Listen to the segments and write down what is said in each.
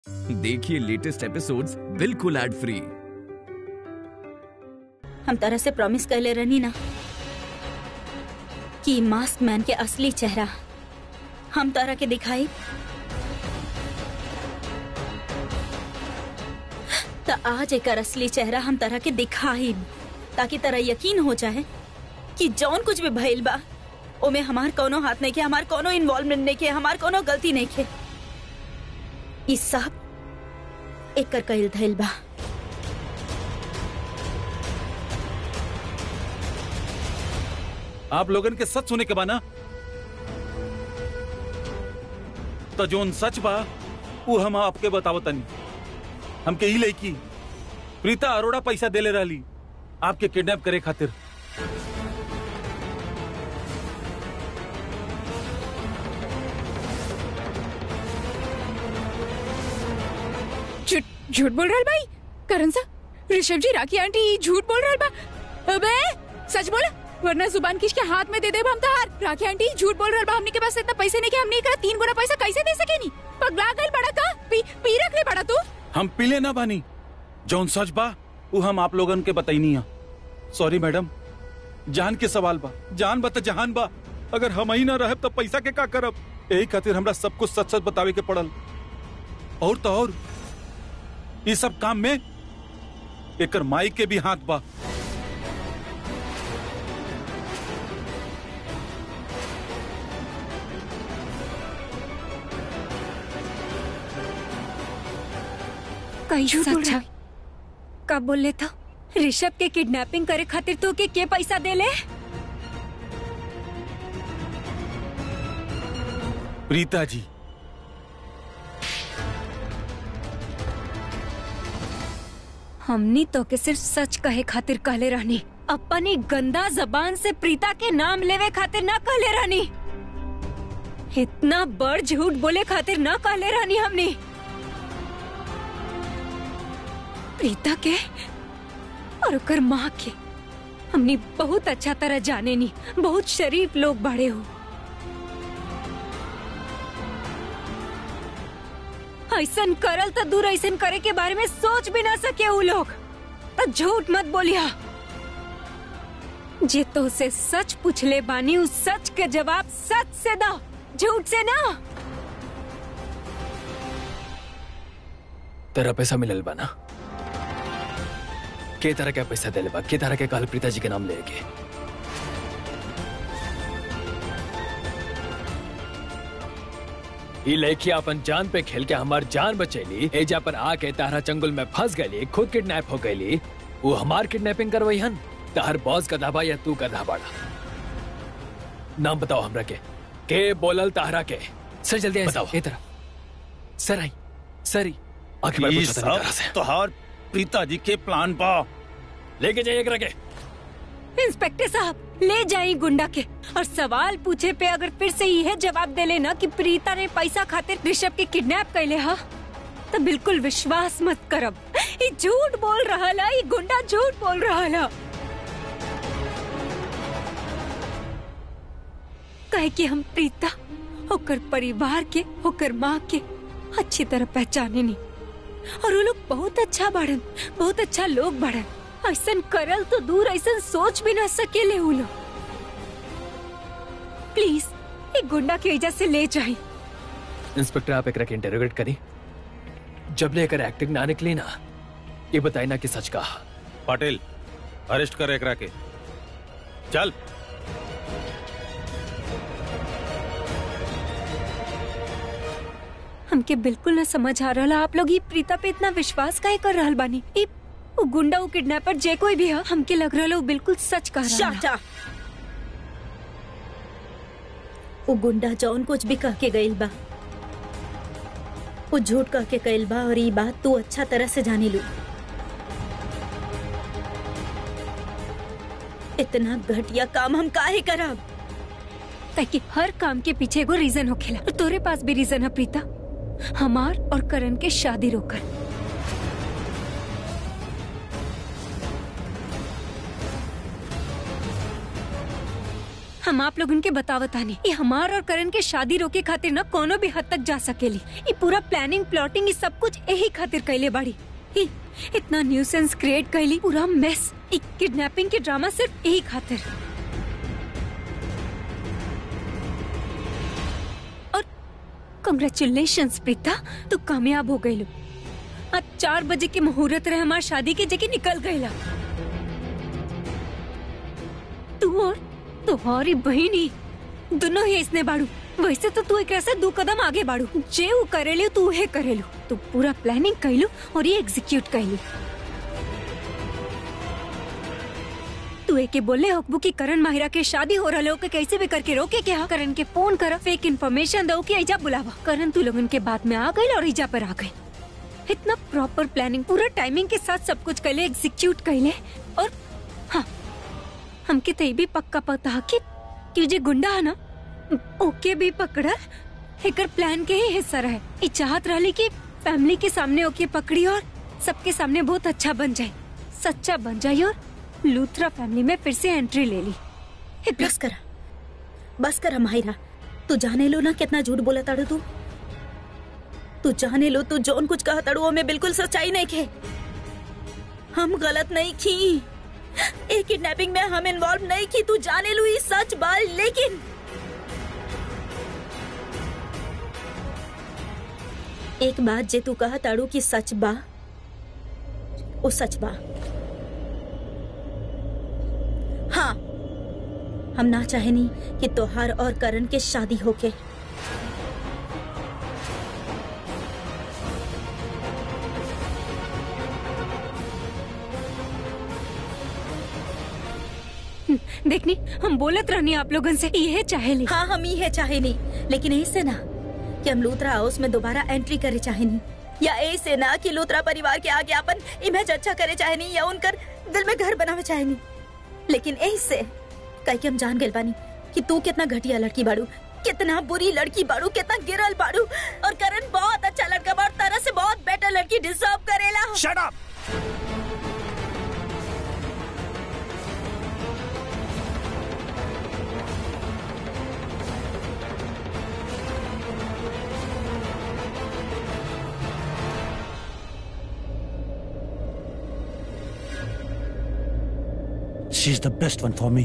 देखिए latest episodes बिल्कुल ad free हम तरह से प्रॉमिस कैले रहनी ना कि मास्क मैन के असली चेहरा हम तरह के दिखाई तो आज एक असली चेहरा हम तरह के दिखाई ताकि तरह यकीन हो जाए कि जौन कुछ भी भइल बा ओमे हमार कोनो हाथ नहीं के हमार कोनो इन्वॉल्वमेंट नहीं के हमार कोनो गलती नहीं के ई सब एकर कइल धइल बा आप लोगन के सच सुने के बा ना तो जोन सच बा वो हम आपके बतावतनी हमके ही लड़की प्रीता अरोड़ा पैसा देले रहली आपके किडनैप करे खातिर झूठ झूठ बोल रहा भाई करण सा ऋषभ जी राखी आंटी झूठ बोल रहा बा अबे सच बोल वरना जुबान किसके हाथ में दे दे हम तार राखी आंटी झूठ बोल रहा बा हमने के पास इतना पैसे नहीं के हमने एकरा तीन गुना पैसा कैसे दे सके नी पगला गइल बड़ा का पी पी रख ले बड़ा तू हम पीले ना बानी जौन सच बा वो हम आप लोगन के बताई है सॉरी मैडम जान के सवाल बा जान बा तो जहान बा अगर हम ही ना रहे तो पैसा के का करब यही खातिर हमरा सब कुछ सच सच बतावे के पड़ल और तो और ये सब काम में एकर माई के भी हाथ बा कई झूठ बोल रहा कब बोल ले था ऋषभ के किडनैपिंग करे खातिर तो के के पैसा दे ले प्रीता जी हमनी तो के सिर्फ सच कहे खातिर कहले रहनी अपनी गंदा जबान से प्रीता के नाम लेवे खातिर ना कहले रहनी इतना बड़ झूठ बोले खातिर ना कहले रहनी हमनी प्रीता के और ओकर माँ के हमनी बहुत अच्छा तरह जाने नी बहुत शरीफ लोग बड़े हो ऐसन करल तो दूर ऐसन करे के बारे में सोच भी ना सके वो लोग तो झूठ मत बोलिया जे तो से सच पूछले बानी उस सच के जवाब सच से दो झूठ से ना तेरा पैसा मिलल बा ना के तरह के पैसा देले बा के तरह के काल प्रीता जी के नाम लेके ई लड़की अपन जान पे खेल के हमार जान बचैली एजा पर आके तारा चंगुल में फंस गई खुद किडनैप हो गई वो हमार किडनैपिंग करवई हन तार बॉस गधा बा या तू गधा बाड़ा नाम बताओ हमरा के के बोलल तारा के सर जल्दी आई बताओ। सर, ए तरह सर आई सर ही आखिर बार ये पूछा था नहीं तारा से सब तोहार प्रीता जी के प्लान बा लेके जाइए एकरा के इंस्पेक्टर साहब ले जाई गुंडा के और सवाल पूछे पे अगर फिर से यह जवाब दे लेना कि प्रीता ने पैसा खातिर ऋषभ के किडनैप कैले हा तो बिल्कुल विश्वास मत करब ये झूठ बोल रहा ला ये गुंडा झूठ बोल रहा ला कहे कि हम प्रीता होकर परिवार के होकर माँ के अच्छी तरह पहचाने नहीं और वो लोग बहुत अच्छा बढ़न बहुत अच्छा लोग बढ़न ऐसन करल तो दूर ऐसन सोच भी ना सकेले वो लोग प्लीज एक गुंडा के वजह से ले जाए इंस्पेक्टर आप एकरा के इंटरोगेट करी जब ले एकर एक्टिंग ना निकली ना ये बताई ना कि सच कहा पाटिल अरेस्ट कर एकरा के चल हमके बिल्कुल ना समझ आ रहा आप लोग ये प्रीता पे इतना विश्वास काहे कर रहल बानी ई वो गुंडा वो किडनैपर जे कोई भी है हमके लग रहा वो बिल्कुल सच कह रहा है वो गुंडा जौन कुछ भी कह के गइल बा वो झूठ कह के गइल बा और ये बात तू अच्छा तरह से जानी लू इतना घटिया काम हम काहे करब ताकि हर काम के पीछे एगो रीजन होखेला और तोरे पास भी रीजन है प्रीता हमार और करण के शादी रोकर हम आप लोगन के बतावतानी ये हमार और करण के शादी रोके खातिर न कोनो भी हद तक जा सकेली ये पूरा प्लानिंग प्लॉटिंग ये सब कुछ यही खातिर कैले बाड़ी ई, इतना न्यूसेंस क्रिएट कैली पूरा मेस किडनैपिंग के ड्रामा सिर्फ यही खातिर और कंग्रेचुलेशन प्रीता तू कामयाब हो गई आज चार बजे के मुहूर्त रहे हमार शादी के जगह निकल गईला तू और तुम्हारी बहन ही दोनों ही इसने बाड़ू वैसे तो तू एक ऐसे दो कदम आगे बाड़ू जे वो करेलू तू हे करेलू तू पूरा प्लानिंग कैलू और ये एग्जीक्यूट कैलू तू एके बोले हकबू की करण माहिरा के शादी हो रहा के कैसे भी करके रोके क्या करण के फोन कर फेक इन्फॉर्मेशन दो कि ऐजा बुलावा करण तू लोगन के बाद में आ गई और ऐजा पर आ गई इतना प्रॉपर प्लानिंग पूरा टाइमिंग के साथ सब कुछ कैले एग्जीक्यूट कैले और हाँ हमके तो ये भी पक्का पता कि कि जे गुंडा है ना ओके भी पकड़ा एकर प्लान के ही हिस्सा रहे ई चाहत रहली कि फैमिली के सामने ओके पकड़ी और सबके सामने बहुत अच्छा बन जाए सच्चा बन जाए और लूथरा फैमिली में फिर से एंट्री ले ली इतना बस करा बस करा माहिरा तू जाने लो ना कितना झूठ बोला ताड़ू तू तू जाने लो तू जौन कुछ कहा ताड़ू में बिल्कुल सच्चाई नहीं खे हम गलत नहीं की एक किडनैपिंग में हम इन्वॉल्व नहीं की तू जाने लो ये सच बाल लेकिन एक बात जे तू कहा ताड़ू की सच बा वो सच बा हाँ हम ना चाहेनी कि तोहार और करण के शादी होके देखनी हम बोलत रहनी आप लोगन से ये चाहेली हाँ हम ही है चाहे नहीं लेकिन ऐसे ना कि हम लूथरा हाउस में दोबारा एंट्री करे चाहे नहीं या ऐसे ना कि लूथरा परिवार के आगे अपन इमेज अच्छा करे चाहे नहीं या उनकर दिल में घर बनावे चाहे नहीं लेकिन ऐसे कह के हम जान गए बानी कि तू कितना घटिया लड़की बाड़ू कितना बुरी लड़की बाड़ू कितना गिरल बाड़ू और करण बहुत अच्छा लड़का बा और तरह से बहुत बेटर लड़की डिजर्व करेला shut up She's the best one for me.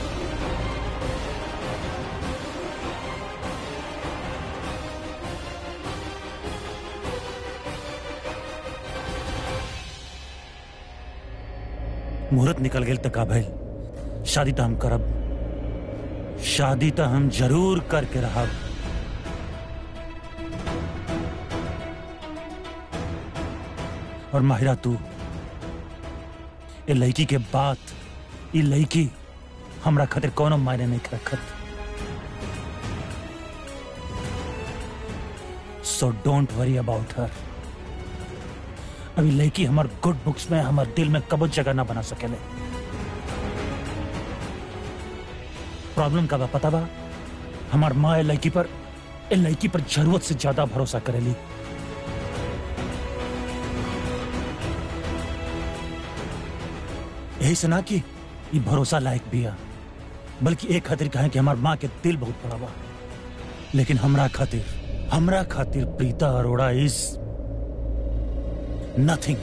मुहूर्त निकल गेल त का भइल शादी तो हम करब शादी तो हम जरूर करके रहब और माहिरा तू ए लड़की के बात ई लड़की हमरा खातिर कोनो मायने नहीं रखत so don't worry about her अभी लड़की हमार गुड बुक्स में हमार दिल में कबो जगह ना बना सकेले प्रॉब्लम का बा पता बा हमार माँ ए लड़की पर ए लड़की पर जरूरत से ज्यादा भरोसा करेली यही से ना कि ये भरोसा लायक भी है बल्कि एक खातिर कहें कि हमार माँ के दिल बहुत बड़ा बा लेकिन हमरा खातिर हमरा खातिर प्रीता अरोड़ा इज नथिंग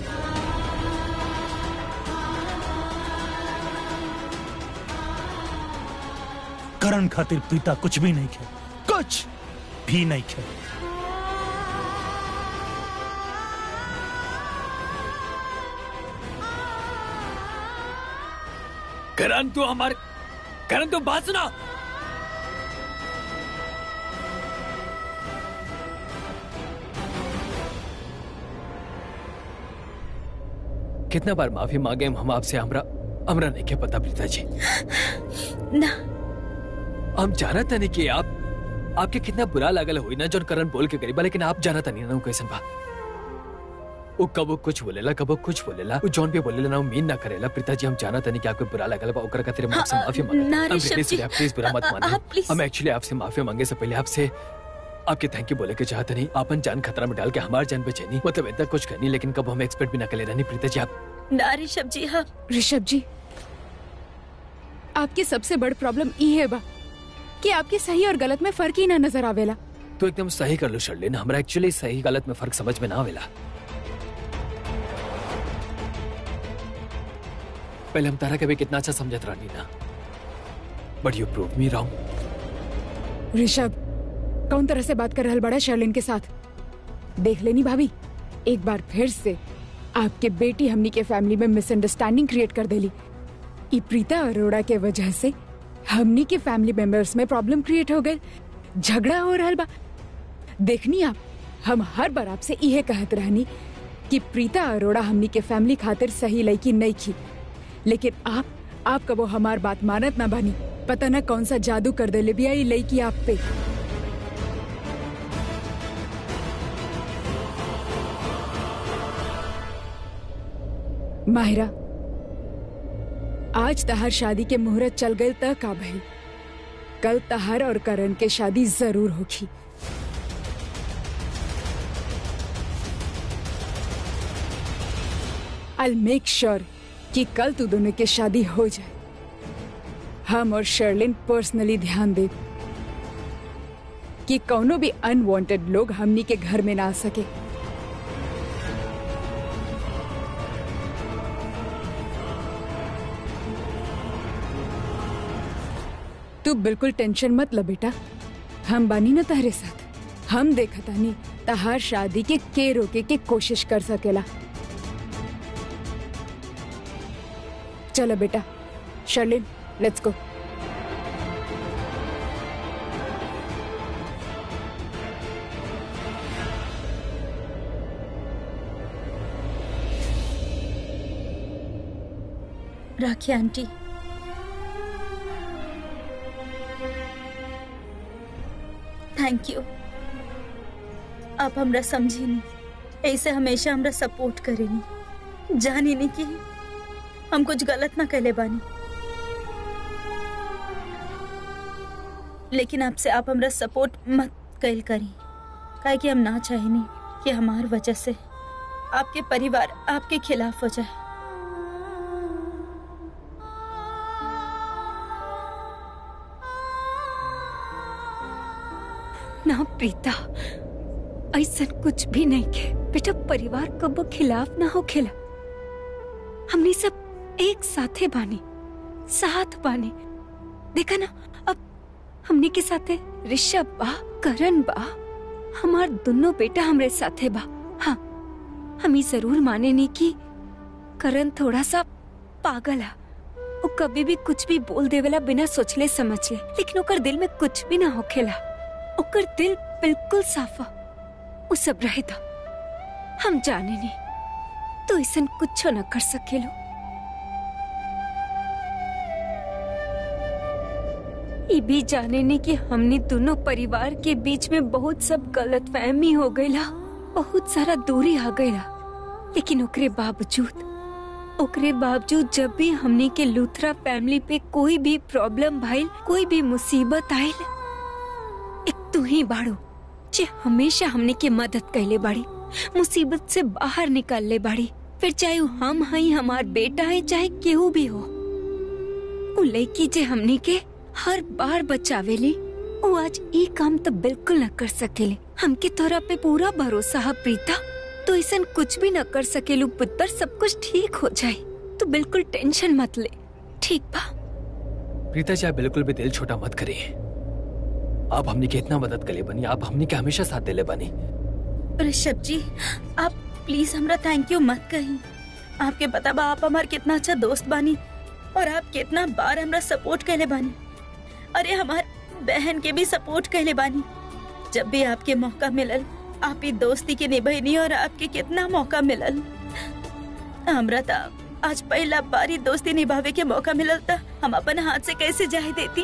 करण खातिर प्रीता कुछ भी नहीं खे कुछ भी नहीं खे करण तू हमारे करण तू बात सुना कितना बार माफी मांगे हम आपसे हमरा हमरा नहीं के पता प्रीता जी ना हम जाना था नहीं कि आप आपके कितना बुरा लागल हुई ना जोन करण बोल के गरीबा लेकिन आप जाना था नहीं ना उ कैसन बा वो कबो कुछ बोलेला कबो कुछ बोलेला वो जॉन पे बोलेला ना वो मीन ना करेला प्रीता जी हम जाना था नहीं कि आपको बुरा लागल बा ओकरा खातिर हम आपसे हाँ, माफी ना, मांगते ऋषभ प्लीज जी, प्लीज बुरा मत आ- आ- मानिए आप please- हम एक्चुअली आपसे माफी मांगे से पहले आपसे आपके थैंक यू बोले के चाहते नहीं आपन जान खतरा में डाल के हमार जान बचेनी मतलब इतना कुछ करनी लेकिन कब हम एक्सपेक्ट भी ना करे रहनी प्रीता जी आप ना ऋषभ जी हाँ ऋषभ जी आपकी सबसे बड़ प्रॉब्लम ई है बा कि आपके सही और गलत में फर्क ही ना नजर आवेला तो एकदम सही कर लो शर्लिन हमरा एक्चुअली सही गलत में फर्क समझ में ना आवेला पहले हम तारा के भी कितना अच्छा समझत रहनी ना but you prove me wrong Rishabh कौन तरह से बात कर रहल बड़ा शर्लिन के साथ देख लेनी भाभी एक बार फिर से आपके बेटी हमनी के फैमिली में मिसअंडरस्टैंडिंग क्रिएट कर देली ई प्रीता अरोड़ा के वजह से हमनी के फैमिली मेंबर्स में प्रॉब्लम क्रिएट हो गए झगड़ा हो रहल बा देखनी आप हम हर बार आपसे इहे कहत रहनी कि प्रीता अरोड़ा हमनी के फैमिली खातिर सही लड़की नहीं की लेकिन आप आप कबो हमार बात मानत ना बानी पता ना कौन सा जादू कर देले बिया ये लड़की आप पे माहिरा आज तहार शादी के मुहूर्त चल गए त का भई कल तहार और करण के शादी जरूर होगी आई मेक श्योर कि कल तू दोनों की शादी हो जाए हम और शर्लिन पर्सनली ध्यान दे कि कौनो भी अनवांटेड लोग हमनी के घर में ना आ सके तू बिल्कुल टेंशन मत ल बेटा हम बानी ना तहरे साथ हम देखतानी तहार शादी के के रोके के कोशिश कर सकेला चलो बेटा Sherlin let's go Rakhi aunty thank you आप हमरा समझी नहीं ऐसे हमेशा हमरा सपोर्ट करेनी जानी नहीं कि हम कुछ गलत ना कहले बानी लेकिन आपसे आप हमरा सपोर्ट मत कैल करी काहे कि हम ना चाहेनी कि हमार वजह से आपके परिवार आपके खिलाफ हो जाए ना प्रीता ऐसा कुछ भी नहीं के बेटा परिवार कबो खिलाफ ना हो खेला हमने सब एक साथे बानी साथ बानी देखा ना अब हमने के साथे ऋषभ बा करण बा हमार दोनों बेटा हमरे साथे बा हाँ हम ही जरूर माने नहीं कि करण थोड़ा सा पागल है वो कभी भी कुछ भी बोल देवेला बिना सोचले समझले लेकिन ओकर दिल में कुछ भी ना होखेला ओकर दिल बिल्कुल साफा वो सब रहे था हम जाने नहीं तो ऐसा कुछ न कर सकेलो ये भी जाने नहीं कि हमने दोनों परिवार के बीच में बहुत सब गलत फहमी हो गईला बहुत सारा दूरी आ गईला लेकिन ओकरे बावजूद ओकरे बावजूद जब भी हमने के लूथरा फैमिली पे कोई भी प्रॉब्लम भाईल कोई भी मुसीबत आयल एक तू ही बाड़ो जे हमेशा हमने के मदद कैले बाड़ी मुसीबत से बाहर निकाल ले बाड़ी फिर चाहे वो हम हई हमार बेटा है चाहे केहू भी हो वो लड़की जे हमने के हर बार बचावेली वो आज ई काम तो बिल्कुल न कर सकेले हमके तोरा पे पूरा भरोसा है प्रीता तो ऐसा कुछ भी न कर सकेलू पुत्र सब कुछ ठीक हो जाए तो बिल्कुल टेंशन मत ले ठीक बा प्रीता जी आप बिल्कुल भी दिल छोटा मत करिए आप हमने के इतना मदद करे बनी आप हमने के हमेशा साथ दिले बनी ऋषभ जी आप प्लीज हमरा थैंक यू मत कही आपके पता बा आप हमार कितना अच्छा दोस्त बानी और आप कितना बार हमरा सपोर्ट कैले बानी अरे हमार बहन के भी सपोर्ट कैले बानी जब भी आपके मौका मिलल आप ही दोस्ती के निभैनी और आपके कितना मौका मिलल हमरा था आज पहला बारी दोस्ती निभावे के मौका मिलल था हम अपन हाथ से कैसे जाए देती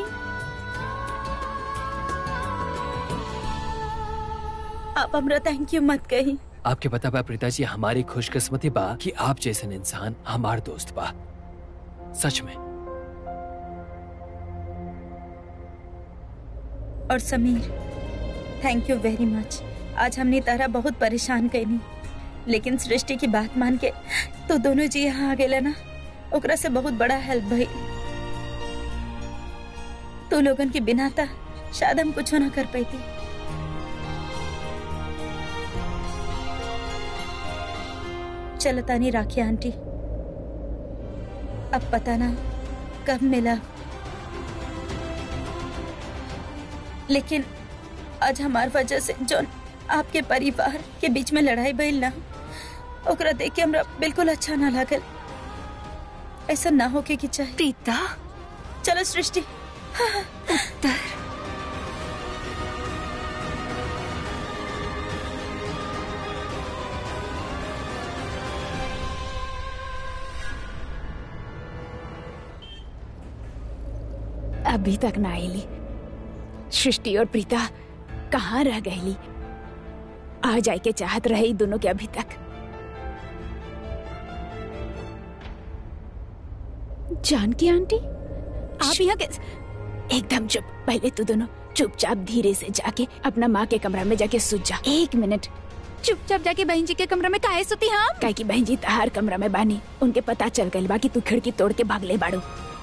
आप हमरा थैंक यू मत कही आपके पता बा प्रीता जी हमारी खुशकिस्मती बा कि आप जैसे इंसान हमार दोस्त बा सच में और समीर थैंक यू वेरी मच आज हमने तारा बहुत परेशान कैनी लेकिन सृष्टि की बात मान के तो दोनों जी यहाँ आ गए ना ओकरा से बहुत बड़ा हेल्प भई तू लोगन के बिना था शायद हम कुछ ना कर पाती चलो तानी राखी आंटी अब पता ना कब मिला लेकिन आज हमार वजह से जो आपके परिवार के बीच में लड़ाई भइल ना ओकरा देख के हमरा बिल्कुल अच्छा ना लागल ऐसा ना होके की चाहे प्रीता चलो सृष्टि अभी तक ना आईली सृष्टि और प्रीता कहाँ रह गईली आ जाए के चाहत रहे दोनों के अभी तक जानकी आंटी आप यहाँ के एकदम चुप पहले तू दोनों चुपचाप धीरे से जाके अपना माँ के कमरा में जाके सूत जा एक मिनट चुपचाप जाके बहन जी के कमरे में काहे सुती हम काहे की बहन जी तहार कमरा में बानी उनके पता चल गइल बा कि तू खिड़की तोड़ के भागले बाड़ू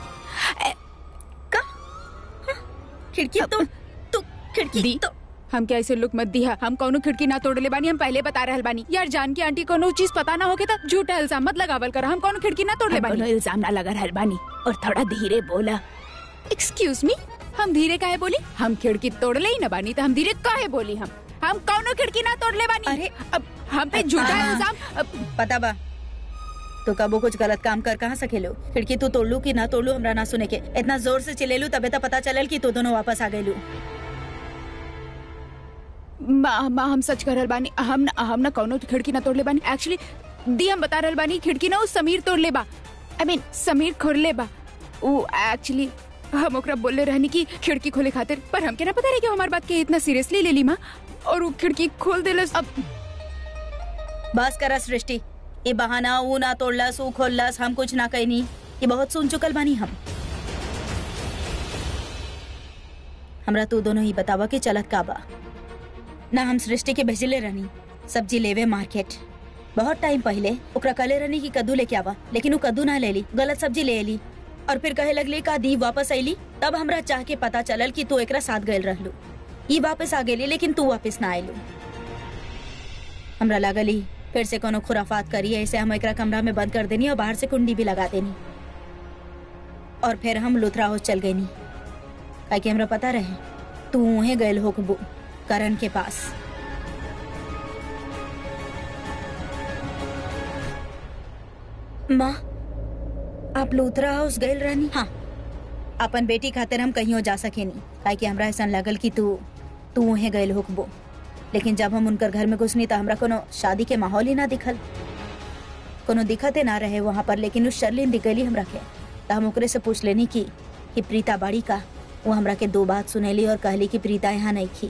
खिड़की तो तू खिड़की दी तो हम क्या ऐसे लुक मत दिया हम कौनो खिड़की ना तोड़ले बानी हम पहले बता रहल बानी यार जान की आंटी कोनो चीज पता ना होके त झूठा इल्जाम मत लगावल कर हम कौनो खिड़की ना तोड़ले हम बानी कोनो इल्जाम ना लगा रहल बानी और थोड़ा धीरे बोला एक्सक्यूज मी हम धीरे काहे बोली हम खिड़की तोड़ले ही ना बानी तो हम धीरे काहे बोली हम हम कौनो खिड़की ना तोड़ले बानी अरे, अब हम पे झूठा इल्जाम अब पता बा तो कबो कुछ गलत काम कर कहाँ सकेलो खिड़की तू तोड़ लू कि ना तोड़ लू हमरा ना सुने के इतना जोर से चिल्लेलू तबे तो पता चलल कि तू दोनों वापस आ गइलू माँ माँ हम सच कर रहल बानी हम ना हम ना कौनो खिड़की ना तोड़ले बानी एक्चुअली दी हम बता रहल बानी खिड़की ना उ समीर तोड़ले बा आई मीन समीर खोलले बा उ एक्चुअली हम ओकरा बोलले रहनी कि खिड़की खोले खातिर पर हमके ना पता रहे कि हमार बात के इतना सीरियसली ले ली माँ और उ खिड़की खोल देलस अब बस करा सृष्टि ये बहाना ऊ ना तोड़लस ऊ खोललस हम कुछ ना कहनी ये बहुत सुन चुकल बानी हम हमरा तू दोनों ही बतावा कि चलत का बा ना हम सृष्टि के भेजले रहनी सब्जी लेवे मार्केट बहुत टाइम पहले ओकरा कले रहनी कि कद्दू लेके आवा लेकिन वो कद्दू ना ले ली गलत सब्जी ले ली और फिर कहे लगली का दी वापस आईली तब हमरा चाह के पता चलल कि तू एकरा साथ गए रहलू ई वापस आ गेली लेकिन तू वापस ना आयलू हमरा लागली फिर से कोनो खुराफात करी ऐसे हम एकरा कमरा में बंद कर देनी और बाहर से कुंडी भी लगा देनी और फिर हम लुथरा हाउस चल गई काहे कि हमरा पता रहे तू उहे गयल हो करण के पास माँ आप लुथरा हाउस गयल रहनी हाँ अपन बेटी खातिर हम कहीं जा सके नहीं काहे कि हमरा ऐसा लगल कि तू तू उहे गयल होकबो लेकिन जब हम उनकर घर में घुसनी तो हमरा कोनो शादी के माहौल ही ना दिखल कोनो दिखते ना रहे वहाँ पर लेकिन उस शर्लिन दिख गई हमरा के तो हम ओकरे से पूछ लेनी की कि प्रीता बाड़ी का वो हमरा के दो बात सुनेली और कहली कि प्रीता यहाँ नहीं थी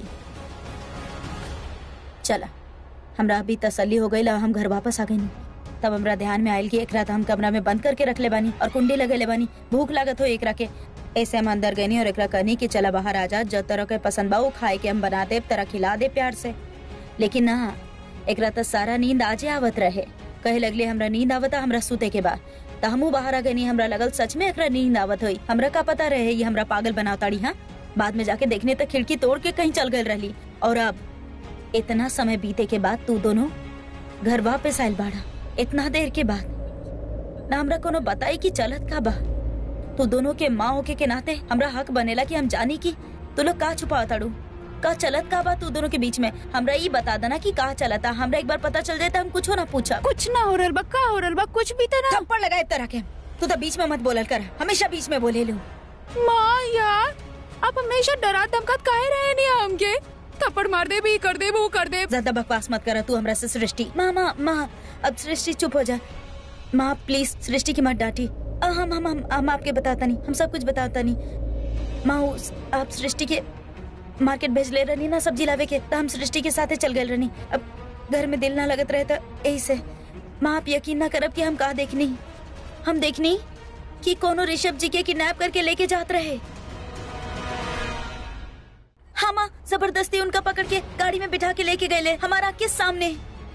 चला हमरा अभी तसल्ली हो गई हम घर वापस आ गई तब हमरा ध्यान में आयल कि एक रात हम कमरा में बंद करके रख ले बानी और कुंडी लगे ले बानी भूख लागत हो एकरा के ऐसे हम अंदर गनी और एकरा कहनी कि चला बाहर आ जा जो तरह के पसंद बा वो खाए के हम बना दे तरह खिला दे प्यार से लेकिन ना एकरा तो सारा नींद आजे आवत रहे कहे लगले हमरा नींद आवता हमरा सुते के बाद त हमू बाहर आ गनी हमरा लगल सच में एकरा नींद आवत हुई हमरा का पता रहे ये हमरा पागल बनावताड़ी हाँ बाद में जाके देखने तक खिड़की तोड़ के कहीं चल गई रहली और अब इतना समय बीते के बाद तू दोनों घर वापस आयल बाड़ा इतना देर के बाद ना हमरा कोनो बताई कि चलत का बा तू दोनों के माँ होके के नाते हमरा हक बनेला कि हम जानी कि तू लोग का छुपा ताड़ू का चलत का बा तू दोनों के बीच में हमरा ये बता देना कि का चलता हमरा एक बार पता चल जाए तो हम कुछ ना पूछा कुछ ना हो रहल बा का हो रहल बा कुछ भी तो ना थप्पड़ लगाए तरह के तू तो बीच में मत बोलल कर हमेशा बीच में बोले लू माँ यार आप हमेशा डरा धमकात काहे रहे नहीं हमके थप्पड़ मार दे भी कर दे वो कर दे ज्यादा बकवास मत करा तू हमरा से सृष्टि माँ माँ माँ अब सृष्टि चुप हो जा माँ प्लीज सृष्टि की मत डांटी अ, हम हम हम हम आपके बताता नहीं हम सब कुछ बताता नहीं माँ उस- आप सृष्टि के मार्केट भेज ले रही ना सब्जी लावे के तो हम सृष्टि के साथे चल गए रहनी अब घर में दिल ना लगत रहे तो यही से माँ आप यकीन ना करब कि हम कहा देखनी हम देखनी कि कोनो ऋषभ जी के किडनैप करके लेके जात रहे हाँ माँ जबरदस्ती उनका पकड़ के गाड़ी में बिठा के लेके गए ले हमारा के सामने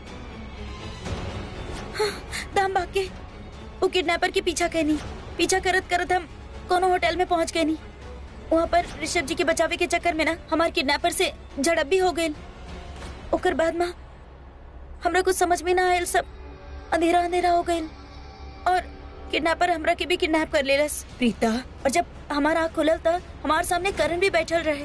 हाँ, दाम भाग के वो किडनैपर के पीछा कहनी पीछा करत करत हम कोनो होटल में पहुंच गए नहीं वहाँ पर ऋषभ जी के बचावे के चक्कर में ना हमार किडनैपर से झड़प भी हो गई ओकर बाद माँ हमरा कुछ समझ में ना आयल सब अंधेरा अंधेरा हो गई और किडनैपर हमरा के भी किडनैप कर लेलस प्रीता और जब हमारा आँख खुलल था हमारे सामने करण भी बैठल रहे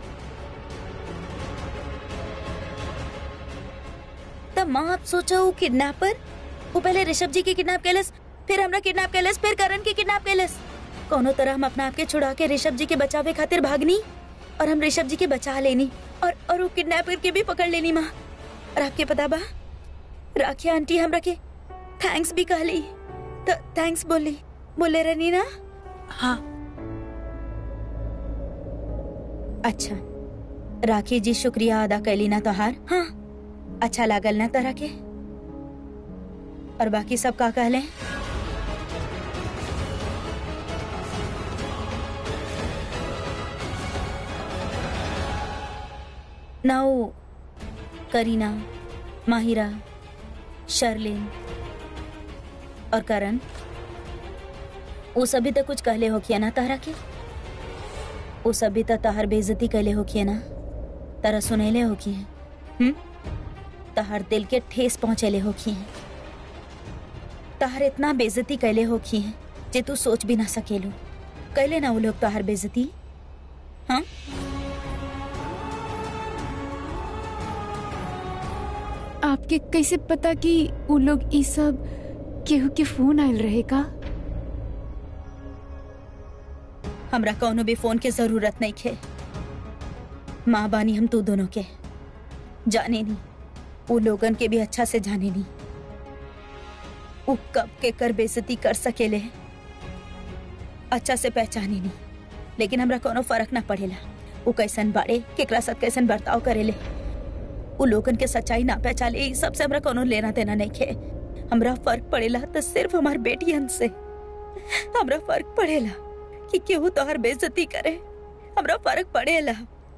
तब माँ आप सोचा वो किडनैपर वो पहले ऋषभ जी के किडनैप कैलस फिर हमरा किडनैप कैलस फिर करण के किडनैप कैलस कोनो तरह हम अपना आप के छुड़ा के ऋषभ जी के बचावे खातिर भागनी और हम ऋषभ जी के बचा लेनी और और वो किडनैप करके भी पकड़ लेनी माँ और आपके पता बा राखी आंटी हमरा के थैंक्स भी कहली तो थैंक्स बोली बोले रहनी ना हाँ अच्छा राखी जी शुक्रिया अदा कैली ना तोहार हाँ अच्छा लागल ना तरह के और बाकी सब का कहले नाउ करीना माहिरा शर्लिन और करण वो सभी तो कुछ कहले हो किया ना तारा के वो सभी तो तहार बेइज्जती कैले हो किया ना तारा सुनैले हो किए हम्म तहार दिल के ठेस पहुंचेले हो किए तहार इतना बेइज्जती कैले हो किए जे तू सोच भी ना सकेलू कैले ना वो लोग तहार बेइज्जती हाँ आपके कैसे पता कि वो लोग ई सब केहू के फोन आयल रहे का हमरा कौनो भी फोन के जरूरत नहीं खे माँ बानी हम तू दोनों के जाने नहीं वो लोगन के भी अच्छा से जाने नहीं वो कब के कर बेइज्जती कर सकेले अच्छा से पहचाने नहीं लेकिन हमरा कोनो फर्क ना पड़ेला वो कैसन बाड़े केकरा साथ कैसन बर्ताव करेले वो लोगन के सच्चाई ना पहचाने ई सबसे हमरा कोनो लेना देना नहीं खे हमरा फर्क पड़ेला तो सिर्फ हमार बेटियन से हमरा फर्क पड़ेला कि केहू तोहर बेइज्जती करे हमरा फर्क पड़ेला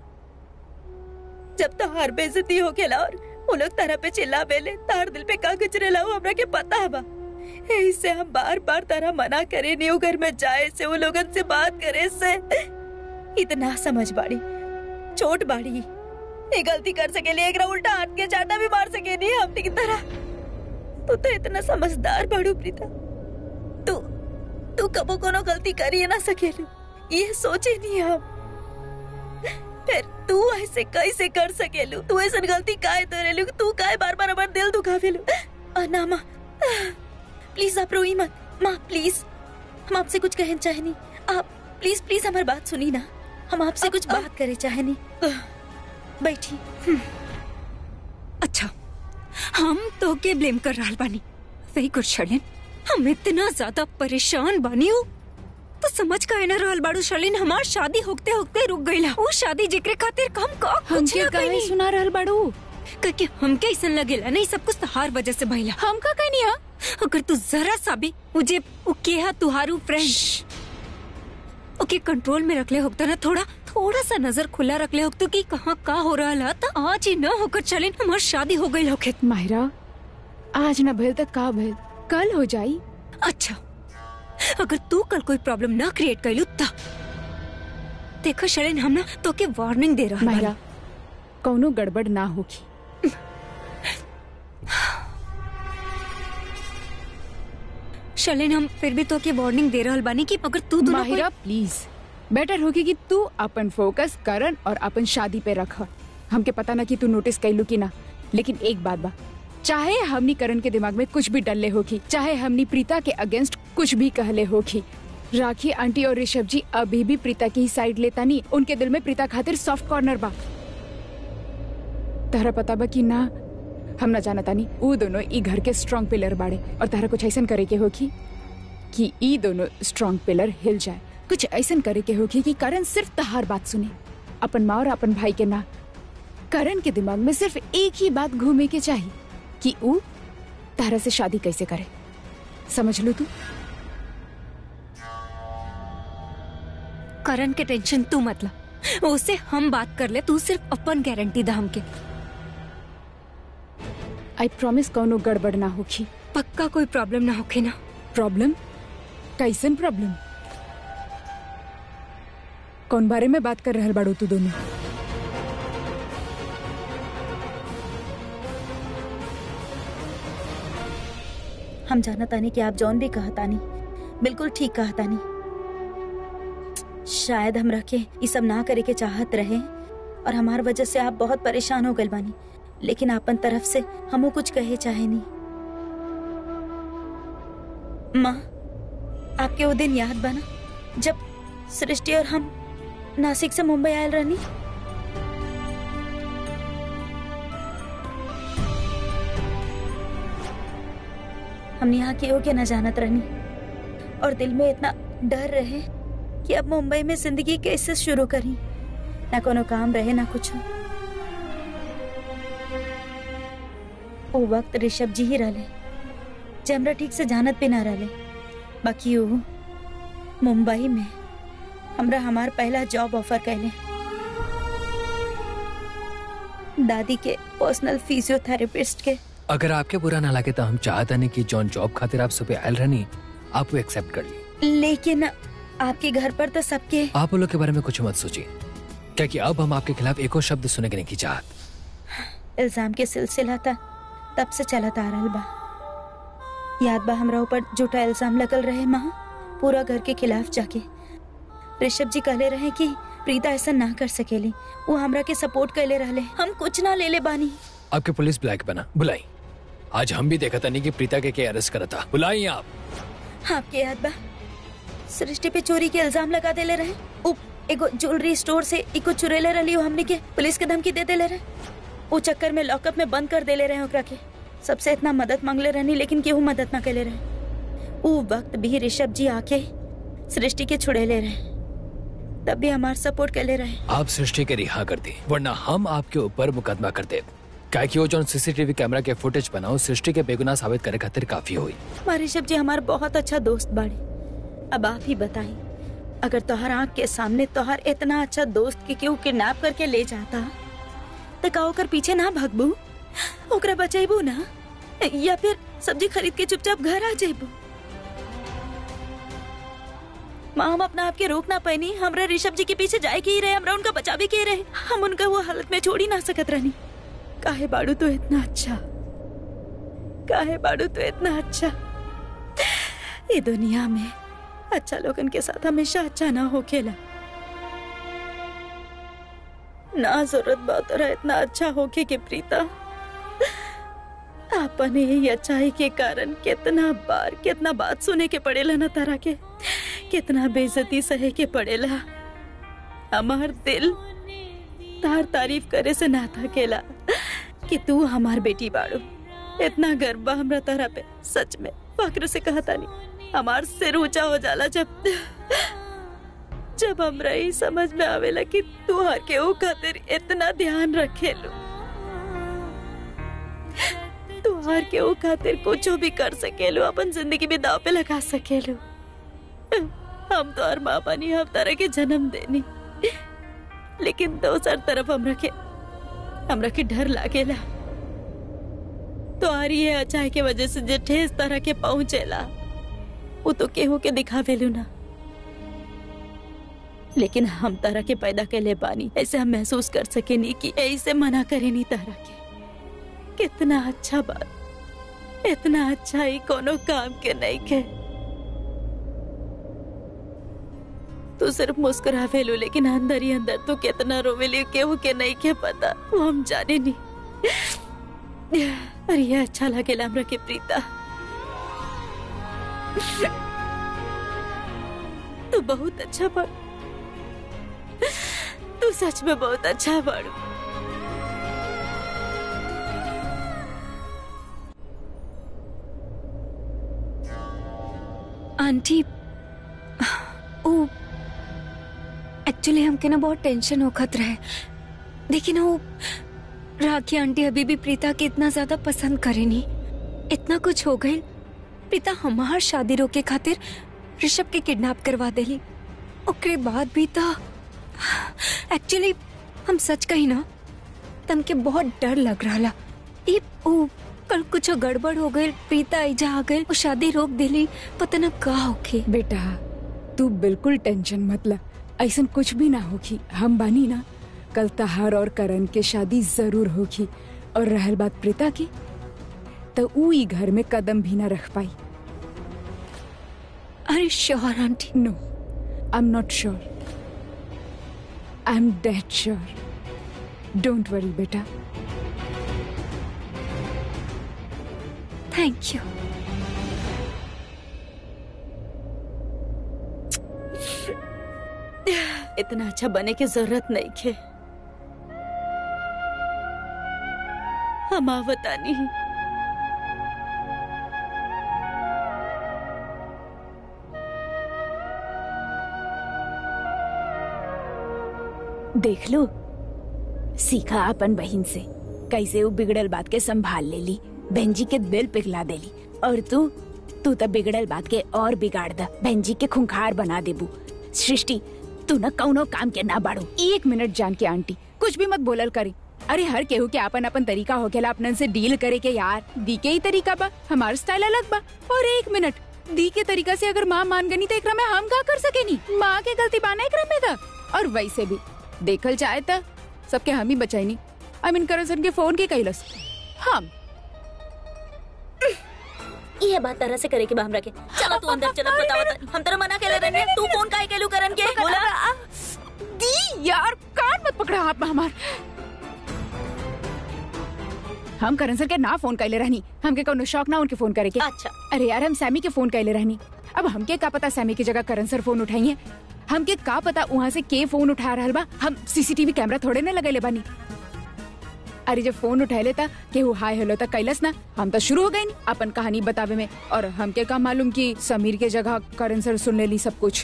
जब तोहर बेइज्जती हो गेला और वो लोग तारा पे चिल्ला बेले तार दिल पे का गुजरेला वो हमरा के पता बा इससे हम बार बार तारा मना करे नहीं वो घर में जाए से वो लोगन से बात करे से इतना समझ बाड़ी छोट बाड़ी ये गलती कर सकेली एक उल्टा हाथ के चाटा भी मार सके नहीं हमने की तरह तू तो इतना समझदार बाड़ू प्रीता तू तू कबो कोनो गलती करी ना सकेलू ये सोचे नहीं हम फिर तू ऐसे कैसे कर सकेलू तू ऐसा गलती काहे तोरेलू तू काहे बार बार हमार दिल दुखावेलू आ, ना माँ प्लीज आप रोई मत माँ प्लीज हम आपसे कुछ कहना चाहे नहीं आप प्लीज प्लीज हमारी बात सुनी ना हम आपसे कुछ बात करे चाहे नहीं बैठी अच्छा हम तो के ब्लेम कर रहा बानी वही कुछ शर्लिन हम इतना ज्यादा परेशान बानी हूँ तो समझ का ना रहल बाड़ू शर्लिन हमार शादी होते होते रुक गईला वो शादी जिक्र खातिर हम का कुछ हमके ना काहे कहीं सुना रहल बाड़ू क्योंकि हमके ऐसा लगेला नहीं सब कुछ तहार वजह से भइला हम का कहनी हा अगर तू जरा सा भी मुझे वो केहा तुहारू फ्रेंड ओके कंट्रोल में रख ले होता ना थोड़ा थोड़ा सा नजर खुला रख ले होता कि कहाँ का हो रहा ला तो आज ही न होकर चले हमार शादी हो गई होके माहिरा आज न भइल त का भइल कल हो जाई अच्छा अगर तू कल कोई प्रॉब्लम ना क्रिएट कर लू तब देखो शरण हम ना तो के वार्निंग दे रहा माहिरा कौनो गड़बड़ ना होगी शलन हम फिर भी तो के वार्निंग दे रहल बानी कि अगर तू दोनों कोई- माहिरा प्लीज बेटर होगी कि तू अपन फोकस करन और अपन शादी पे रख हमके पता ना कि तू नोटिस कैलू कि ना लेकिन एक बात बा चाहे हमनी करण के दिमाग में कुछ भी डलले होगी चाहे हमनी प्रीता के अगेंस्ट कुछ भी कहले होगी राखी आंटी और ऋषभ जी अभी भी प्रीता की ही साइड लेता नहीं उनके दिल में प्रीता खातिर सॉफ्ट कॉर्नर बा तहरा पता बा कि ना हम ना जानता नहीं वो दोनों ई घर के स्ट्रॉन्ग पिलर बाड़े और तहरा कुछ ऐसा करे के होगी कि ई दोनों स्ट्रॉन्ग पिलर हिल जाए कुछ ऐसा करे के होगी कि करण सिर्फ तहार बात सुने अपन माँ और अपन भाई के ना करण के दिमाग में सिर्फ एक ही बात घूमे के चाहिए कि वो तारा से शादी कैसे करे समझ लो तू करण के टेंशन तू मतलब उससे हम बात कर ले तू सिर्फ अपन गारंटी दा हमके आई प्रॉमिस कौनो गड़बड़ ना होगी पक्का कोई प्रॉब्लम ना होके ना प्रॉब्लम कैसन प्रॉब्लम कौन बारे में बात कर रहल बाड़ू तू दोनों हम जाना तानी कि आप जौन भी कहा तानी बिल्कुल ठीक कहा तानी शायद हम रखे ये सब ना करे के चाहत रहे और हमार वजह से आप बहुत परेशान हो गए बानी लेकिन अपन तरफ से हमू कुछ कहे चाहे नहीं माँ आपके वो दिन याद बना जब सृष्टि और हम नासिक से मुंबई आयल रहनी हमने यहाँ के के न जानत रहनी और दिल में इतना डर रहे कि अब मुंबई में जिंदगी कैसे शुरू करी ना कोनो काम रहे ना कुछ वो वक्त ऋषभ जी ही रहले जे हमरा ठीक से जानत भी ना रहले बाकी वो मुंबई में हमरा हमार पहला जॉब ऑफर कैले दादी के पर्सनल फिजियोथेरेपिस्ट के अगर आपके बुरा ना लगे तो हम चाहते नहीं कि जॉन जॉब खातिर आप सुबह आयल रहनी आप वो एक्सेप्ट कर ली लेकिन आपके घर पर तो सबके आप उन लोग के बारे में कुछ मत सोचिए क्या कि अब हम आपके खिलाफ एको शब्द सुने के नहीं की चाहत इल्जाम के सिलसिला था तब से चलत आ रहल बा याद बा हमरा ऊपर झूठा इल्जाम लगल रहे माँ पूरा घर के खिलाफ जाके ऋषभ जी कहले रहे कि प्रीता ऐसा ना कर सकेली वो हमरा के सपोर्ट कैले रहले हम कुछ ना ले ले बानी आपके पुलिस ब्लैक बना बुलाई आज हम भी देखा था नहीं कि प्रीता के के अरेस्ट करा था बुलाई आप आपके याद बा सृष्टि पे चोरी के इल्जाम लगा देले रहे उ एगो ज्वेलरी स्टोर से इको चुरेले रहली वो हमने के पुलिस के धमकी दे देले रहे वो चक्कर में लॉकअप में बंद कर देले रहे ओकरा के सबसे इतना मदद मांगले रहनी लेकिन केहू मदद ना कैले रहे उ वक्त भी ऋषभ जी आके सृष्टि के छुड़ेले रहे तब भी हमार सपोर्ट कैले रहे आप सृष्टि के रिहा कर दी वरना हम आपके ऊपर मुकदमा कर दे क्या कि वो जो सीसीटीवी कैमरा के फुटेज बनाओ सृष्टि के बेगुनाह साबित करे खातिर काफी हुई हमारे ऋषभ जी हमार बहुत अच्छा दोस्त बाड़े अब आप ही बताई अगर तोहर आँख के सामने तोहर इतना अच्छा दोस्त के केहू किडनैप करके ले जाता तो का ओकर पीछे ना भगबू ओकरा बचेबू ना या फिर सब्जी खरीद के चुपचाप घर आ जेबू माँ हम अपना आपके रोक ना पैनी हमरा ऋषभ जी के पीछे जाए के ही रहे हमरा उनका बचा भी के रहे हम उनका वो हालत में छोड़ ही ना सकत रहनी काहे बाड़ू तो इतना अच्छा काहे बाड़ू तो इतना अच्छा ये दुनिया में अच्छा लोगन के साथ हमेशा अच्छा ना हो खेला ना जरूरत बात रहा इतना अच्छा होके के प्रीता अपने ही अच्छाई के कारण कितना बार कितना बात सुने के पड़ेला ना तारा के कितना बेइज्जती सहे के पड़ेला हमार दिल तार तारीफ करे से ना थकेला कि तू हमार बेटी बाड़ू इतना गर्व बा हमरा तारा पे सच में फक्र से कहता नहीं हमार सिर ऊंचा हो जाला जब जब हमरा ही समझ में आवेला कि तू हर के ओ खातिर इतना ध्यान रखेलू तू हर के ओ खातिर कुछ भी कर सकेलू अपन जिंदगी भी दाव पे लगा सकेलू हम तो हर माँ बनी हम तरह के जन्म देनी लेकिन दोसर तरफ हमरा के हमरा के डर लागेला तो आ रही है अचाई के वजह से जे ठेस तरह के पहुंचेला वो तो केहू के दिखावेलू ना लेकिन हम तरह के पैदा कैले बानी ऐसे हम महसूस कर सके नहीं कि ऐसे मना करे नहीं तरह के कितना अच्छा बात इतना अच्छा ही कोनो काम के नहीं के तू सिर्फ मुस्कुरावेलू लेकिन अंदर ही अंदर तू कितना रोवेली केहू के नहीं के पता वो हम जाने नहीं अरे ये अच्छा लगेला हमरा के प्रीता तू बहुत अच्छा बड़ तू सच में बहुत अच्छा बड़ू आंटी ओ एक्चुअली हमके ना बहुत टेंशन होखत रहे देखी ना वो राखी आंटी अभी भी प्रीता के इतना ज्यादा पसंद करेनी इतना कुछ हो गई प्रीता हमार शादी रोके खातिर ऋषभ के किडनैप करवा देली ओकरे बाद भी तो एक्चुअली हम सच कही ना तम के बहुत डर लग रहा ई ओ कल कुछ गड़बड़ हो गई प्रीता ऐजा आ गई वो शादी रोक देली पता न का होके बेटा तू बिल्कुल टेंशन मत ला ऐसा कुछ भी ना होगी हम बानी ना कल तहार और करण के शादी जरूर होगी और रहल बात प्रीता की तो ऊ ई घर में कदम भी ना रख पाई अरे sure aunty no I am not sure I am dead sure don't worry बेटा थैंक यू इतना अच्छा बने की जरूरत नहीं खे हम आवतानी देख लो सीखा अपन बहन से कैसे वो बिगड़ल बात के संभाल ले ली बहन जी के दिल पिघला देली और तू तू तो बिगड़ल बात के और बिगाड़ द बहन जी के खुंखार बना देबू सृष्टि तू न कौनो काम के ना बाड़ू एक मिनट जान के आंटी कुछ भी मत बोलल करी अरे हर केहू के अपन अपन तरीका होखेला अपनन से डील करे के यार दी के ही तरीका बा हमार स्टाइल अलग बा और एक मिनट दी के तरीका से अगर माँ मान गनी तो एकरा में हम का कर सकेनी माँ के गलती बाना एकरा में था और वैसे भी देखल जाए त सबके हम ही बचाईनी आई मीन करसन के फोन के कैलस हम ये बात तरह से करे के बा हमरा के चलो तू अंदर चलो बताओ तनी। हम तेरा मना के रहे तू फोन काहे केलू करन के बोला दी यार कान मत पकड़ा हाथ में हमार हम करण सर के ना फोन कैले रहनी हमके कोनो शौक ना उनके फोन करे के अच्छा अरे यार हम सैमी के फोन कैले रहनी अब हमके का पता सैमी की जगह करण सर फोन उठाइए हमके का पता वहाँ से के फोन उठा रहा बा हम सीसीटीवी कैमरा थोड़े ना लगेले बानी अरे जब फोन उठाए था केहू हाय हेलो तक कैलस ना हम तो शुरू हो गए नी अपन कहानी बतावे में और हमके का मालूम कि समीर के जगह करण सर सुन लेली सब कुछ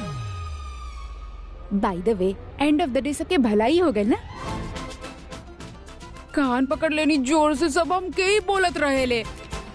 by the way end of the day सबके भलाई हो गई ना कान पकड़ लेनी जोर से सब हम के ही बोलत रहे ले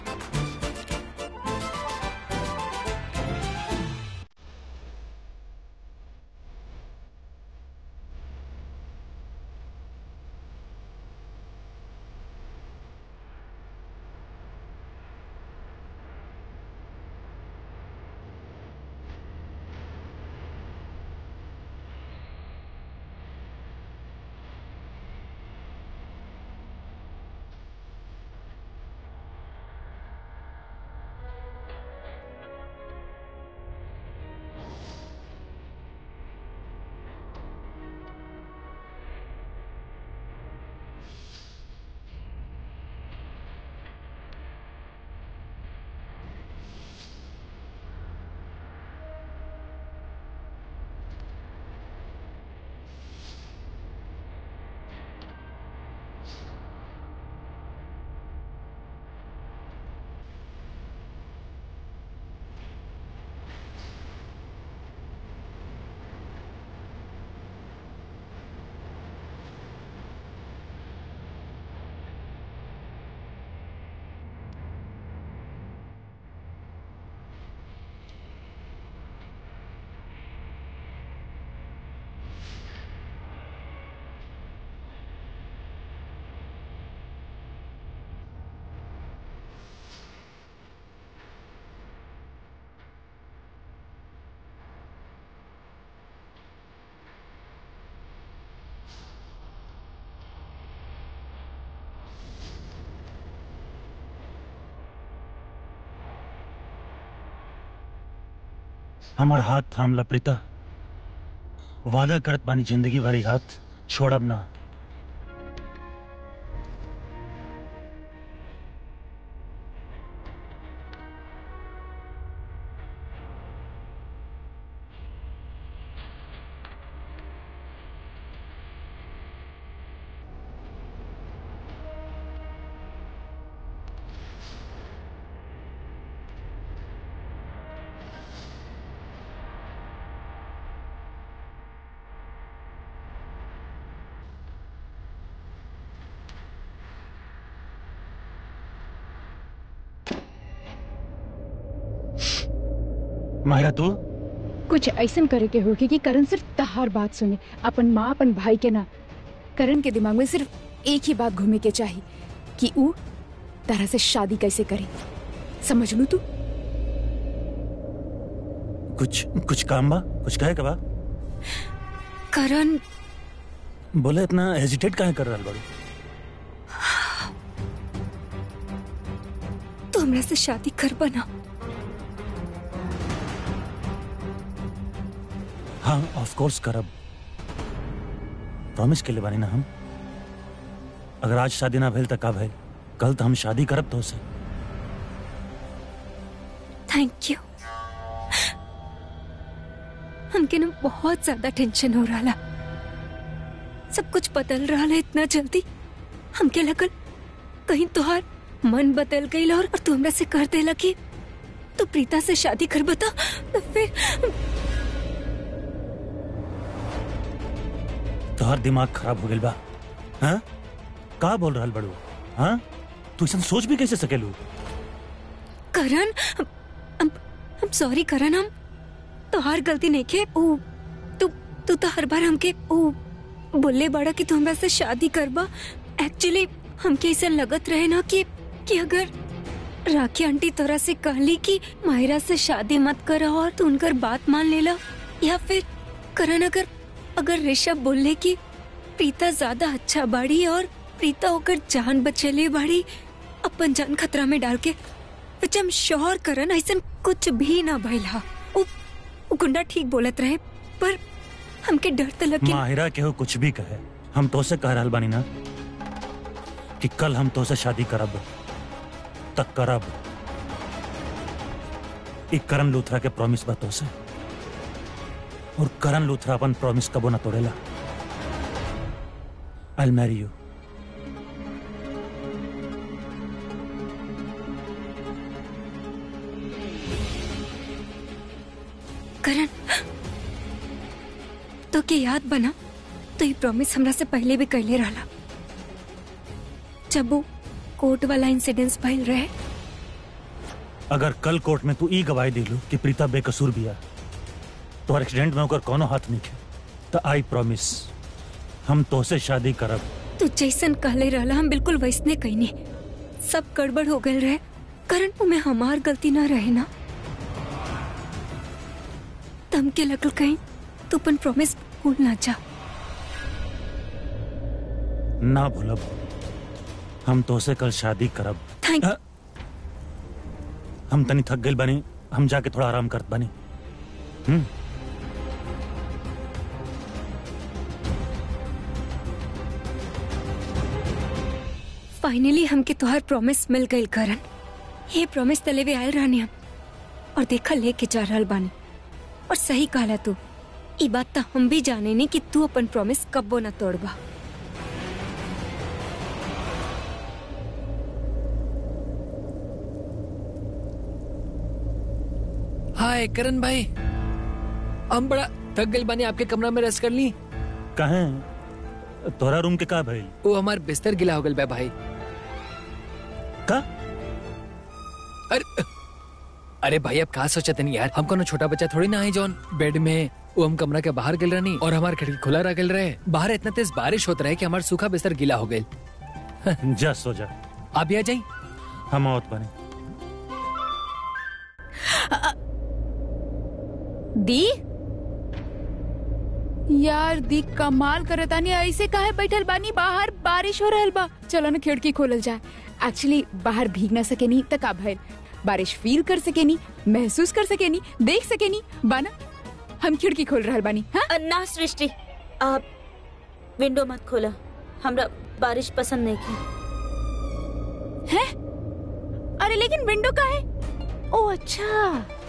हमार हाथ थामला प्रीता वादा करत बानी जिंदगी भरी हाथ छोड़ब ना माहिरा तू कुछ ऐसा करे के होगी कि करण सिर्फ तहार बात सुने अपन माँ अपन भाई के ना करण के दिमाग में सिर्फ एक ही बात घूमे के चाहिए कि ऊ तरह से शादी कैसे करे समझ लू तू कुछ कुछ काम बा कुछ कहे का बा करण बोले इतना हेजिटेट काहे कर रहल बड़ी तू हमरा से शादी कर बना हाँ ऑफ कोर्स करब प्रॉमिस के लिए बानी ना हम अगर आज शादी ना भेल त का भेल कल तो हम शादी करब तो से थैंक यू हमके ना बहुत ज्यादा टेंशन हो रहा सब कुछ बदल रहा है इतना जल्दी हमके लगल कहीं तुहार मन बदल गई और, और तू हमरा से कर देला कि तू प्रीता से शादी कर बता तो फिर तोहर दिमाग खराब हो गइल बा हाँ का बोल रहल बड़ू हाँ तू ऐसा सोच भी कैसे सकेलू करण हम सॉरी करण हम तोहार गलती नहीं के ओ तू तू तो हर बार हमके ओ बोले बड़ा कि तू हमरा से शादी करबा एक्चुअली हमके ऐसा लगत रहे ना कि कि अगर राखी आंटी तोरा से कहली कि माहिरा से शादी मत कर और तू उनकर बात मान लेला या फिर करण अगर अगर ऋषभ बोले कि प्रीता ज्यादा अच्छा बाड़ी और प्रीता होकर जान बचेले बाड़ी अपन जान खतरा में डाल के विच हम श्योर करन ऐसा कुछ भी ना भइला उ, उ गुंडा ठीक बोलत रहे पर हमके डर त लगे माहिरा के हो कुछ भी कहे हम तो से कह रहल बानी ना कि कल हम तो से शादी करब तक करब एक करण लूथरा के प्रॉमिस बा तो से और करण लूथरा अपन प्रॉमिस कबो ना तोड़ेला आई मैरी यू करण तो के याद बना तो ये प्रॉमिस हमरा से पहले भी कहले रहला जब वो कोर्ट वाला इंसिडेंस भइल रहे अगर कल कोर्ट में तू ई गवाही दिलू कि प्रीता बेकसूर बिया तो एक्सीडेंट में ओकर कोनो हाथ नहीं है तो आई प्रॉमिस हम तो से शादी करब तू जैसन कहले रहला हम बिल्कुल वैसने कहनी सब गड़बड़ हो गए रहे करण वो में हमार गलती ना रहे ना तम के लगल कहीं तू अपन प्रॉमिस भूल ना जा ना भूलब हम तो से कल शादी करब थैंक अ- हम तनी थक गइल बानी हम जाके थोड़ा आराम करत बानी हम्म फाइनली हमके तोहार प्रॉमिस मिल गई करण ये प्रॉमिस तले भी आयल रहनी हम और देखा लेके जा रहल बानी और सही कहला तू ई बात तो हम भी जाने नहीं कि तू अपन प्रॉमिस कब्बो ना तोड़बा हाय करण भाई हम बड़ा थक गइल बानी आपके कमरा में रेस्ट कर ली कहे तोरा रूम के का भइल वो हमार बिस्तर गिला हो गइल बा भाई का अरे अरे भाई अब का सोचत नहीं यार हम कोनो छोटा बच्चा थोड़ी ना है जॉन बेड में वो हम कमरा के बाहर गिल रहनी और हमार खिड़की खुला रह गइल रहे बाहर इतना तेज बारिश होत रहे कि हमार सूखा बिस्तर गीला हो गइल जा सो जा आप भी आ जाई हम आवत बानी दी यार दी कमाल करतानी ऐसे काहे बैठल बानी बाहर बारिश हो रहल बा चलो ना खिड़की खोलल जाए एक्चुअली बाहर भीग ना सकेनी त का भइल बारिश फील कर सकेनी महसूस कर सकेनी देख सकेनी बाना हम खिड़की खोल रहल बानी हाँ अ, ना सृष्टि आप विंडो मत खोला हमरा बारिश पसंद नहीं की है अरे लेकिन विंडो का है ओ अच्छा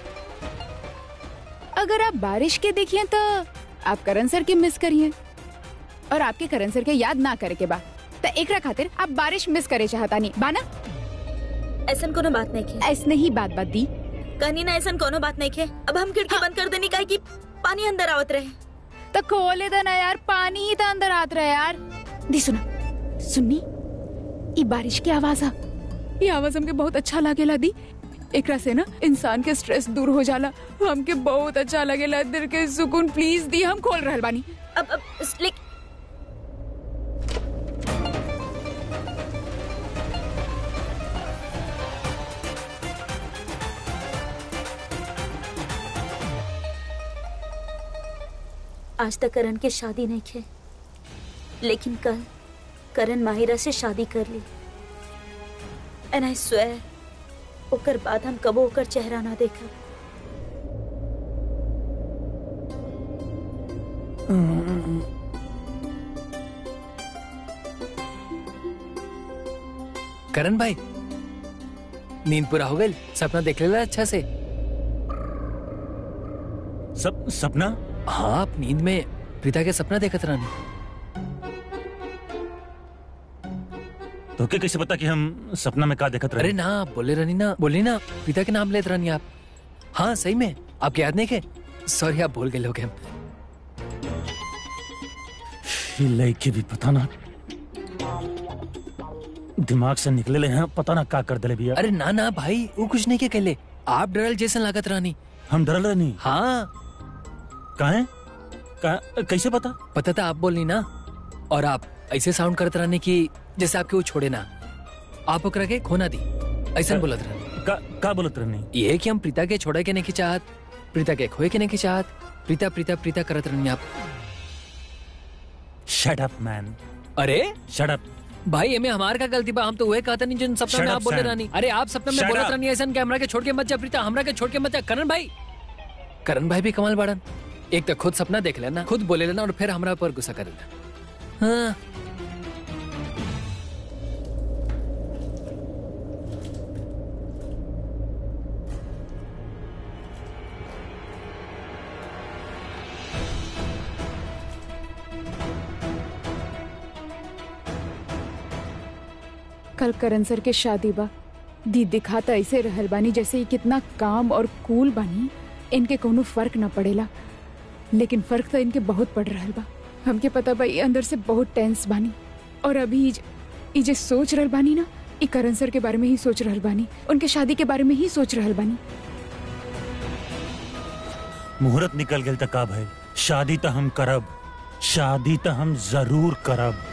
अगर आप बारिश के देखिए तो आप करण सर के मिस करिए और आपके करण सर के याद ना करे के बा तो एकरा खातिर आप बारिश मिस करे चाहता नहीं बाना ऐसन कोनो बात नहीं की ऐसने ही बात बात दी कहनी ना ऐसन कोनो बात नहीं के अब हम खिड़की बंद कर देनी काहे कि पानी अंदर आवत रहे तो खोले दो ना यार पानी ही तो अंदर आत रहा है यार दी सुना सुननी ये बारिश की आवाज आ ये आवाज हमके बहुत अच्छा लागेला दी एकरा से ना इंसान के स्ट्रेस दूर हो जाला हमके बहुत अच्छा लगेला दिल के सुकून प्लीज दी हम खोल रहल बानी अब अब लेक आज तक करण के शादी नहीं खे लेकिन कल करण माहिरा से शादी कर ली एंड आई स्वेयर ओकर बाद हम कबो ओकर चेहरा ना देखा करण भाई नींद पूरा हो गई सपना देख लेला अच्छा से सब सपना हाँ आप नींद में प्रीता के सपना देखत रहनी तो के कैसे पता कि हम सपना में का देखत अरे रहे ना आप बोले रहनी ना बोली ना प्रीता के नाम लेत रहनी आप हाँ सही में आपके याद नहीं के सॉरी आप भूल गए लोग हम ये लड़के भी पता ना दिमाग से निकले ले हैं पता ना का कर दले भैया अरे ना ना भाई वो कुछ नहीं के कहले आप डरल जैसन लागत रहनी हम डरल रहनी हाँ काहे का कैसे पता पता था आप बोलनी ना और आप ऐसे साउंड करते रहने की जैसे आपके वो छोड़े ना आप ओकरा के खोना दी ऐसा बोलत रहनी का का बोलत रहनी ये कि हम प्रीता के छोड़े के नहीं की चाहत प्रीता के खोए के नहीं की चाहत प्रीता प्रीता प्रीता करत रहनी आप शट अप मैन अरे शट अप भाई एमे हमार का गलती बा हम तो वही कहता नहीं जिन सपना Shut में up, आप बोले Sam. रानी अरे आप सपना में Shut बोलत up. रानी ऐसा कैमरा के छोड़ के मत जा प्रीता हमरा के छोड़ के मत जा करण भाई करण भाई भी कमाल बाड़न एक तो खुद सपना देख लेना खुद बोले लेना और फिर हमरा पर गुस्सा कर लेना हाँ कल करण सर के शादी बा दी दिखाता ऐसे रहल बानी जैसे ये कितना काम और कूल बानी इनके कोनो फर्क ना पड़ेला लेकिन फर्क तो इनके बहुत पड़ रहल बा हमके पता बा ये अंदर से बहुत टेंस बानी और अभी ई ज- ई जे सोच रहल बानी ना ई करण सर के बारे में ही सोच रहल बानी उनके शादी के बारे में ही सोच रहल बानी मुहूर्त निकल गेल त का भइल शादी त हम करब शादी त हम जरूर करब